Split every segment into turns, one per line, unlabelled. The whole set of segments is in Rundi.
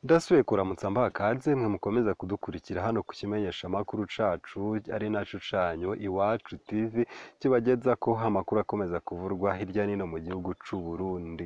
Ndasubiye kuramutsa mbaha kaze mwe mukomeza kudukurikira hano ku kimenyeshamakuru cacu ari naco canyu Iwacu TV kibagezako amakuru akomeza kuvurwa hirya no hino mu gihugu c'u Burundi.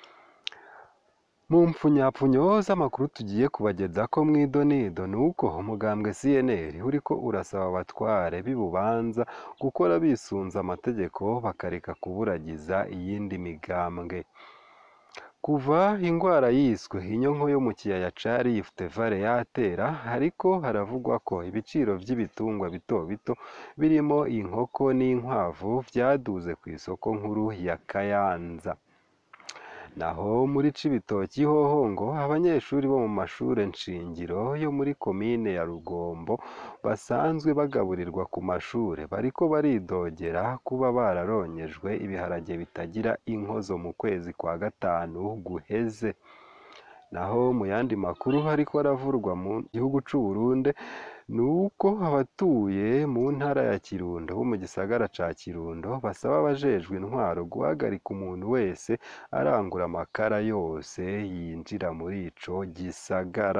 Mu mpfunyapfunyo z'amakuru tugiye kubagezako mw'idonido ni uko umugambwe CNL uriko urasaba abatware b'i Bubanza gukora bisunze amategeko bakareka kuburagiza iyindi migambwe. Kuva ingwara yiswe inyonko yo mu kiyaya ca Rift Valley yatera hariko haravugwa ko ibiciro vy'ibitungwa bito bito birimo inkoko n'inkwavu vyaduze kw'isoko nkuru ya Kayanza. Naho muri Cibitoki hoho ngo abanyeshuri bo mu mashure nshingiro yo muri komine ya Rugombo basanzwe bagaburirwa ku mashure bariko baridogera kuba bararonyejwe ibiharage bitagira inkozo mu kwezi kwa gatanu guheze. Naho mu yandi makuru hariko aravurwa mu gihugu c'u Burundi ni uko abatuye mu ntara ya Kirundo bo mu gisagara ca Kirundo basaba abajejwe intwaro guhagarika umuntu wese arangura amakara yose yinjira muri ico gisagara.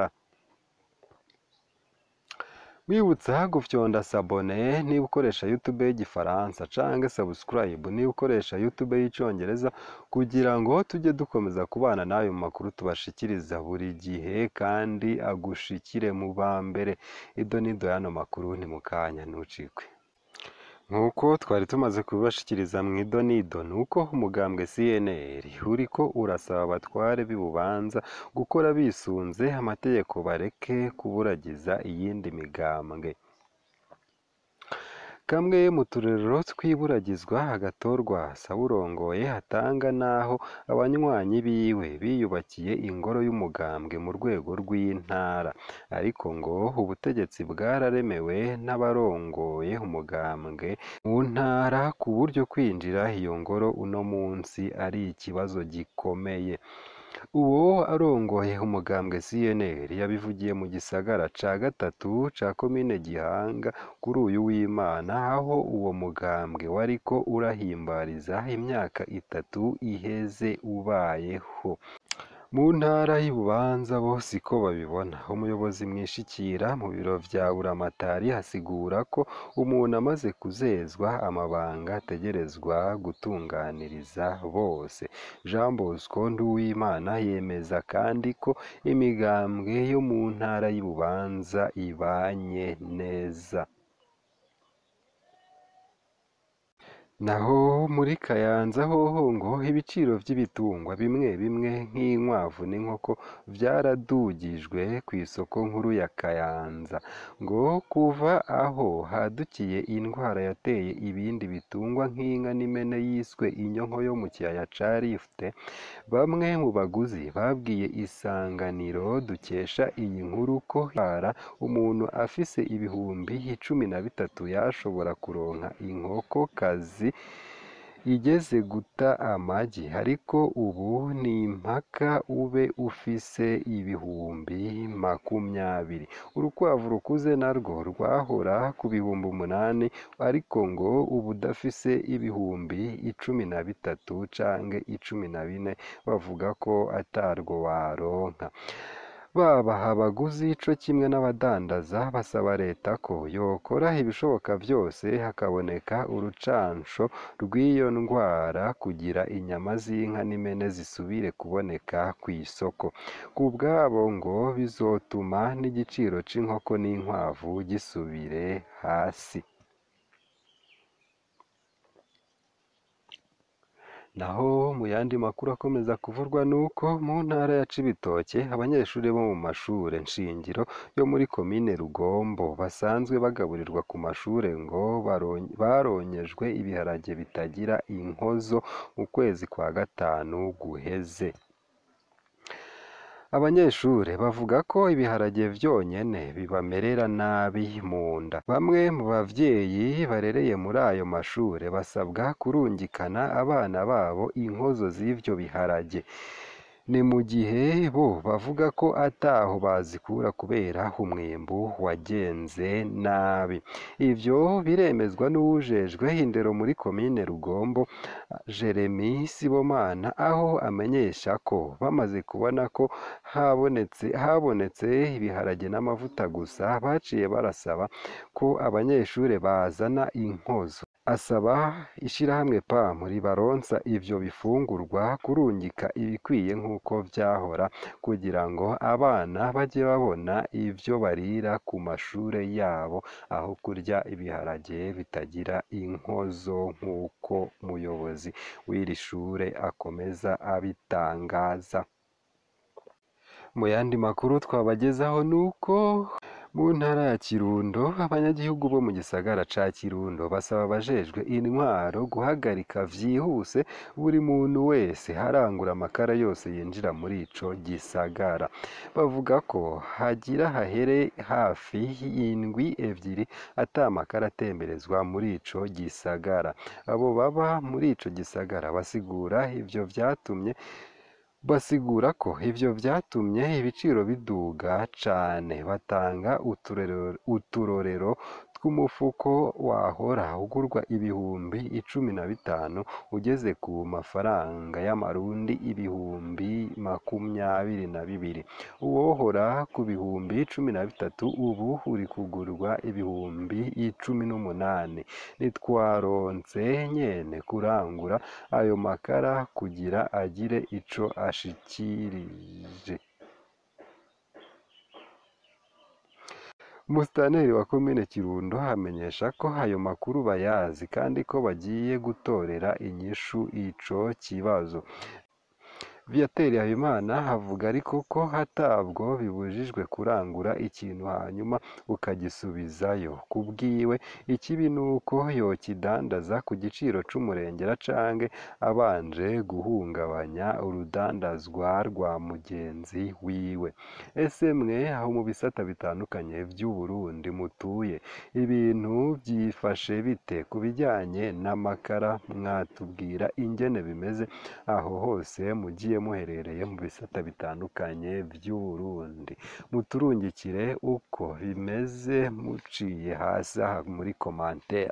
Mwibutsa gufyonda sabone niba ukoresha YouTube y'igifaransa canke subscribe niba ukoresha YouTube y'icongereza kugira ngo tujye dukomeza kubana nayo mu makuru tubashikiriza buri gihe kandi agushikire mu ba mbere. Idonido y'ano makuru ni mu kanya ntucikwe. Nk'uko twari tumaze kubibashikiriza mw'idonido ni uko umugambwe CNL uriko urasaba abatware b'i Bubanza gukora bisunze amategeko bareke kuburagiza iyindi migambwe. Kamwe mu turerero tw'iburagizwa agatorwa Sawurongoye atanga naho abanywanyi biwe biyubakiye ingoro y'umugambwe mu rwego rw'intara, ariko ngo ubutegetsi bwararemewe n'abarongoye umugambwe mu ntara ku buryo kwinjira iyo ngoro uno munsi ari ikibazo gikomeye. Uwo arongoye umugambwe CNL yabivugiye mu gisagara ca gatatu ca komine Gihanga kuri uyu w'Imana aho uwo mugambwe wariko urahimbariza imyaka itatu iheze ubayeho. Mu ntara y'i Bubanza bo siko babibona. Umuyobozi mwishikira mu biro vya Buramatari asigura ko umuntu amaze kuzezwa amabanga ategerezwa gutunganiriza bose. Jean Bosco Nduwimana yemeza kandi ko imigambwe yo mu ntara y'i Bubanza ibanye neza. Naho muri Kayanza hoho ngo ibiciro vy'ibitungwa bimwe bimwe nk'inkwavu n'inkoko vyaradugijwe kw'isoko nkuru ya Kayanza. Ngo kuva aho hadukiye indwara yateye ibindi bitungwa nk'inka n'impene yiswe inyonko yo mu kiyaya ca Rift, bamwe mu baguzi babwiye Isanganiro dukesha iyi nkuru ko bara umuntu afise ibihumbi icumi na bitatu yashobora kuronka inkokokazi igeze guta amagi, ariko ubu ni impaka ube ufise ibihumbi makumyabiri. Urukwavu rukuze narwo rwahora ku bihumbi umunani ariko ngo ubu udafise ibihumbi icumi na bitatu canke icumi na bine bavuga ko atarwo waronka. Baba abaguzi co kimwe n'abadandaza basaba leta ko yokora ibishoboka vyose hakaboneka urucansho rw'iyo ndwara kugira inyama z'inka n'impene zisubire kuboneka kw'isoko. Ku bwabo ngo bizotuma n'igiciro c'inkoko n'inkwavu gisubire hasi. Naho mu yandi makuru akomeza kuvurwa ni uko mu ntara ya Cibitoke abanyeshuri bo mu mashure nshingiro yo muri komine Rugombo basanzwe bagaburirwa ku mashure ngo baronyejwe ibiharage bitagira inkozo mu kwezi kwa gatanu guheze. Abanyeshure bavuga ko ibiharage vyonyene bibamerera nabi mu nda. Bamwe mu bavyeyi barereye muri ayo mashure basabwa kurungikana abana babo inkozo z'ivyo biharage. ni mu gihe bo bavuga ko ataho bazikura kubera umwimbu wagenze nabi ivyo biremezwa n'uwujejwe indero muri komine Rugombo Jeremy Sibomana aho amenyesha ko bamaze kubona ko habonetse habonetse ibiharage n'amavuta gusa baciye barasaba ko abanyeshure bazana inkozo asaba ishirahamwe PAM ribaronsa ivyo bifungurwa kurungika ibikwiye nk'uko vyahora kugira ngo abana baje babona ivyo barira ku mashure yabo aho kurya ibiharage bitagira inkozo nk'uko umuyobozi w'iri shure akomeza abitangaza mu yandi makuru twabagezaho nuko mu ntara ya Kirundo abanyagihugu bo mu gisagara ca Kirundo basaba abajejwe intwaro guhagarika vyihuse buri muntu wese harangura amakara yose yinjira muri ico gisagara bavuga ko hagira hahere hafi indwi evyiri ata makara atemberezwa muri ico gisagara abo baba muri ico gisagara basigura ivyo vyatumye basigura ko ivyo vyatumye ibiciro biduga cane batanga uturero- uturorero tw'umufuko wahora ugurwa ibihumbi icumi na bitanu ugeze ku mafaranga y'amarundi ibihumbi makumyabiri na bibiri uwohora ku bihumbi cumi na bitatu ubu uri kugurwa ibihumbi icumi n'umunani ntitwaronse nyene kurangura ayo makara kugira agire ico ashikirije Musitanteri wa komine Kirundo amenyesha ko ayo makuru bayazi kandi ko bagiye gutorera inyishu ico kibazo Viateur Habimana avuga ariko ko hatabwo bibujijwe kurangura ikintu hanyuma ukagisubizayo ku bwiwe ikibi nuko yokidandaza ku giciro c'umurengera canke abanje guhungabanya urudandazwa rwa mugenzi wiwe ese mwe aho mu bisata bitandukanye vy'u Burundi mutuye ibintu vyifashe bite ku bijyanye n'amakara mwatubwira ingene bimeze aho hose mugiye muherereye mu bisata bitandukanye vy'u Burundi muturungikire uko bimeze muciye hasi aha muri commentaire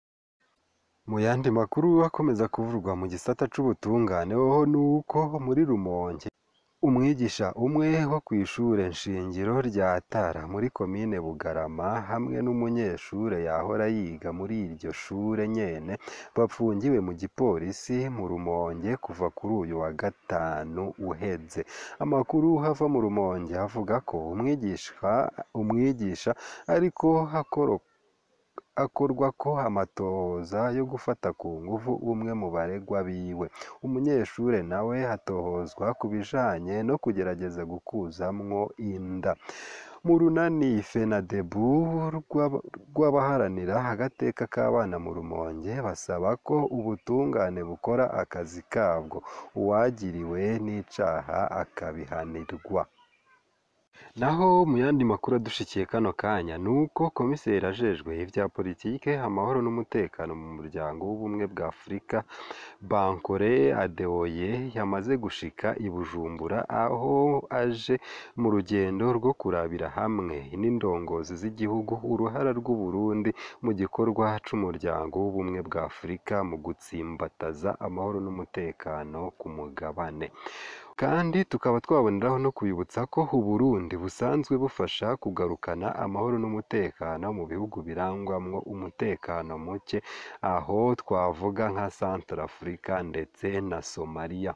mu yandi makuru akomeza kuvurwa mu gisata c'ubutungane hoho nuko muri Rumonge umwigisha umwe wo kw'ishure nshingiro rya Tara muri komine Bugarama hamwe n'umunyeshure yahora yiga muri iryo shure nyene bapfungiwe mu gipolisi mu Rumonge kuva kuri uyu wa gatanu uheze amakuru hava mu Rumonge avuga ko umwigisha umwigisha ariko hakoro akorwa ko amatohoza yo gufata ku nguvu umwe mu baregwa biwe umunyeshure nawe hatohozwa ku bijanye no kugerageza gukuzamwo inda mu runani fenadebu rw'abaharanira agateka k'abana mu rumonge basaba ko ubutungane bukora akazi kabwo uwagiriwe n'icaha akabihanirwa naho mu yandi makuru adushikiye kano kanya ni uko komiseri ajejwe ivya politike amahoro n'umutekano mu muryango w'ubumwe bwa afurika bankore adeoye yamaze gushika i bujumbura aho aje mu rugendo rwo kurabira hamwe n'indongozi z'igihugu uruhara rw'uburundi mu gikorwa c'umuryango w'ubumwe bwa afurika mu gutsimbataza amahoro n'umutekano ku mugabane kandi tukaba twaboneraho no kubibutsa ko uburundi busanzwe bufasha kugarukana amahoro n'umutekano mu bihugu birangwamwo umutekano muke aho twavuga nka Centrafrica ndetse na Somalia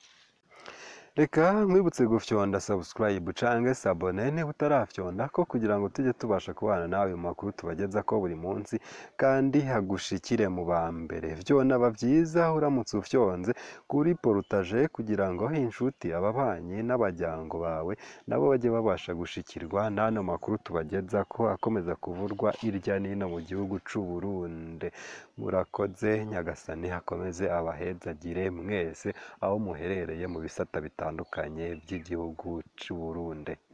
reka nkwibutse gufyonda subscribe canke sabone niba utarafyonda ko kugira ngo tujye tubasha kubana nawe mu makuru tubageza ko buri munsi kandi hagushikire mu ba mbere vyonaba vyiza uramutse ufyonze kuri porutaje kugira ngo inshuti ababanyi n'abajyango bawe nabo bajye babasha gushikirwa n'ano makuru tubageza ko akomeza kuvurwa irya nino mu gihugu c'u Burundi murakoze nyagasani hakomeze abahezagire mwese aho muherereye mu bisata bitandukanye by'igihugu c'u Burundi